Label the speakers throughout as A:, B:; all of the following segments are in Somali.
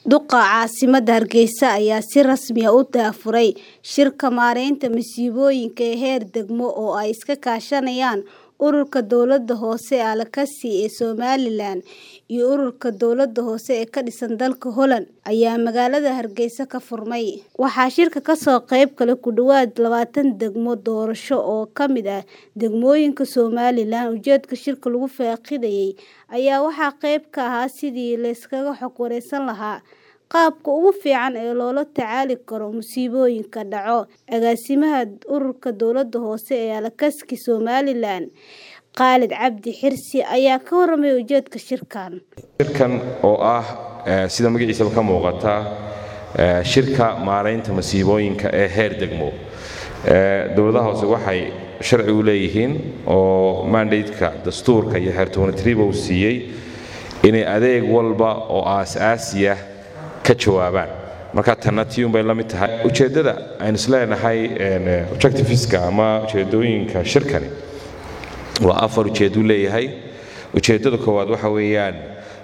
A: Duqa caasimadda Hargeysa ayaa si rasmi ah u daahfuray shirka maaraynta masiibooyinka ee heer degmo oo ay iska kaashanayaan Ururka Dowladaha Hoose ee Alakasi ee Somalilan iyo Ururka Dowladaha Hoose ee ka dhisan dalka Holland ayaa magaalada Hargeysa ka furmay. Waxaa shirka ka soo qayb galay ku dhawaad labaatan degmo doorasho oo ka mid ah degmooyinka Somalilan. Ujeedka shirka lagu faaqidayay ayaa waxaa qayb ka ahaa sidii la iskaga xog wareysan lahaa qaabka ugu fiican ee loola tacaali karo masiibooyinka dhaca. Agaasimaha Ururka Dowladaha Hoose ee Alakasi Somalilan, Khalid Cabdi Xirsi ayaa ka warramay ujeedka shirkan.
B: shirkan oo ah sida magaciisaba ka muuqata shirka maaraynta masiibooyinka ee heer degmo dowladaha hoose waxay sharci u leeyihiin oo mandateka dastuurka iyo xeer tobantriba uu siiyey inay adeeg walba oo aas-aasiya ka jawaabaan marka tanna tiyun bay la mid tahay ujeeddada aynu isleenahay objectiveska ama ujeeddooyinka shirkani waa afar ujeedduu leeyahay ujeeddada koowaad waxa weeyaan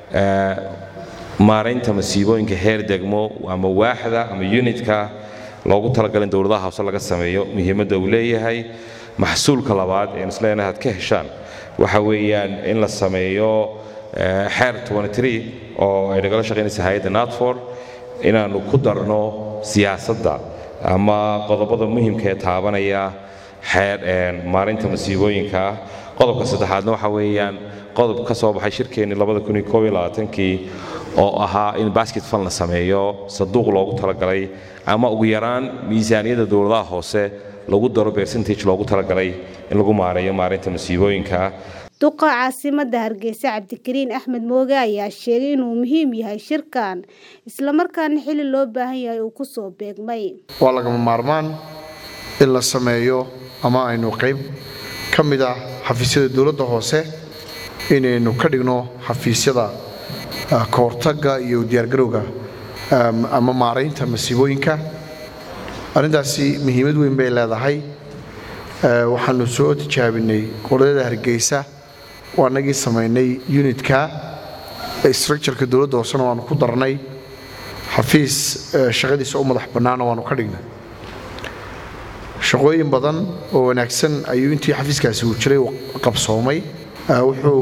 B: maaraynta masiibooyinka heer degmo ama waaxda ama unitka loogu talagalay in dowladaha hoose laga sameeyo muhiimadda uu leeyahay maxsuulka labaad ee isleenahay aad ka heshaan waxa weeyaan in la sameeyo xeer oo ay nagala shaqaynaysa hay-adda natfor inaannu ku darno siyaasadda ama qodobada muhimka ee taabanaya xeer maarinta masiibooyinka qodobka saddexaadna waxa weeyaan qodob ka soo baxay shirkeennii kii oo ahaa in basket fund la sameeyo saduuq loogu talagalay ama ugu yaraan miisaaniyadda dowladaha hoose lagu daro percentage loogu talagalay in lagu maareeyo maarinta masiibooyinka
A: duqa caasimadda hargeysa cabdikariin axmed mooge ayaa sheegay inuu muhiim yahay shirkan islamarkaana xili loo baahan yahay uu kusoo beegmay
C: waa lagama maarmaan in la sameeyo ama aynu qayb ka mid ah xafiisyada dowladda hoose inaynu ka dhigno xafiisyada ka hortagga iyo diyaargarowga ama maaraynta masiibooyinka arrintaasi muhiimad weyn bay leedahay waxaanu soo tijaabinay qoladada hargeysa waa nagii samaynay unitka structureka dowladda hoosena waanu ku darnay xafiis shaqadiisa u madax bannaana waanu ka dhignay shaqooyin badan oo wanaagsan ayuu intii xafiiskaasi uu jiray qabsoomay wuxuu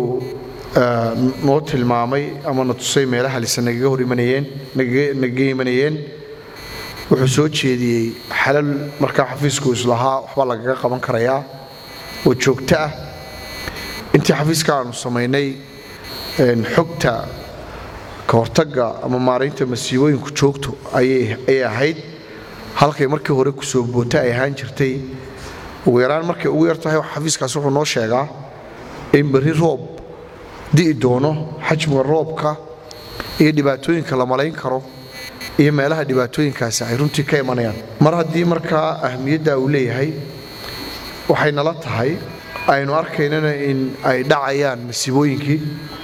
C: noo tilmaamay ama na tusay meelaha lise nagaga hor imanayeen nagaga imanayeen wuxuu soo jeediyey xalal markaa xafiisku islahaa waxbaa lagaga qaban karayaa oo joogto ah intii xafiiska aanu samaynay xogta ka hortagga ama maaraynta masiibooyinku joogto ayay ahayd halkay markii hore kusoo boota ay ahaan jirtay ugu yaraan markay ugu yar tahay xafiiskaas wuxuu noo sheegaa in berri roob di'i doono xajmiga roobka iyo dhibaatooyinka la malayn karo iyo meelaha dhibaatooyinkaasi ay runtii ka imanayaan mar haddii markaa ahmiyadda uu leeyahay waxay nala tahay aynu arkaynana in ay dhacayaan masiibooyinkii